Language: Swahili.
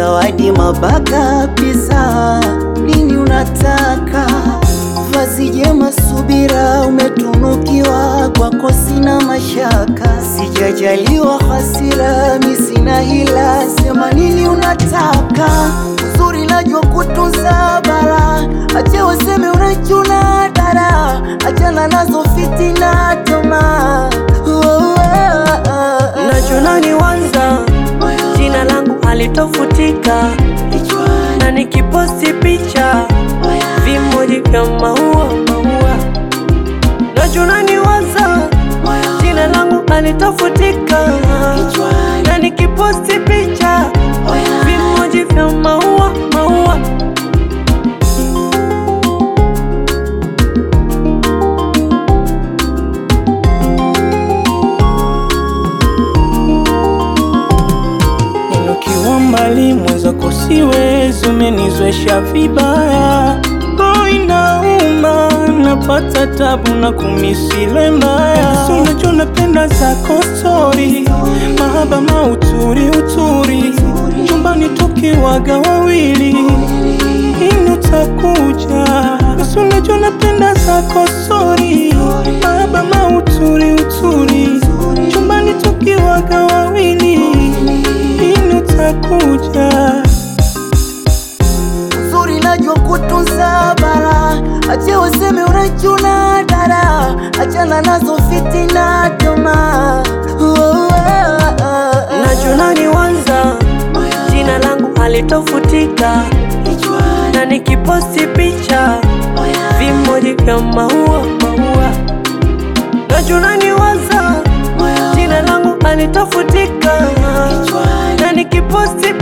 zawadi mabaka pesa, nini unataka? Vazi jema subira, umetunukiwa kwako, sina mashaka, sijajaliwa hasira, mi sina hila, sema nini unataka? Uzuri najua kutunza bara, acha waseme unachuna dara, achana nazo fitina tamaa. Oh, oh, oh, Nachona ni wanza, jina langu halitofutika, na nikiposti picha vimoji vya maua maua. Nachona ni wanza, jina langu halitofutika, na nikiposti picha vimoji vya maua maua. Ninukiwa mbali mwenzako siwezi, umenizwesha vibaya, roho inauma, napata tabu na kumisile mbaya. Si unajua napenda zako stori, mahaba mauturi uturi, chumbani tukiwaga wawili, lini utakuja? Si unajua napenda zako stori, mahaba mauturi uturi, chumbani tukiwaga wawili lini utakuja? uzuri najua kutunza bara, acha waseme unachuna dara, achana nazo fitina tamaa. Oh, oh, oh, oh. Nachona ni wanza, jina langu halitofutika, na nikiposti picha vimoji vya maua maua. Nachona ni wanza, jina langu halitofutika, na nikiposti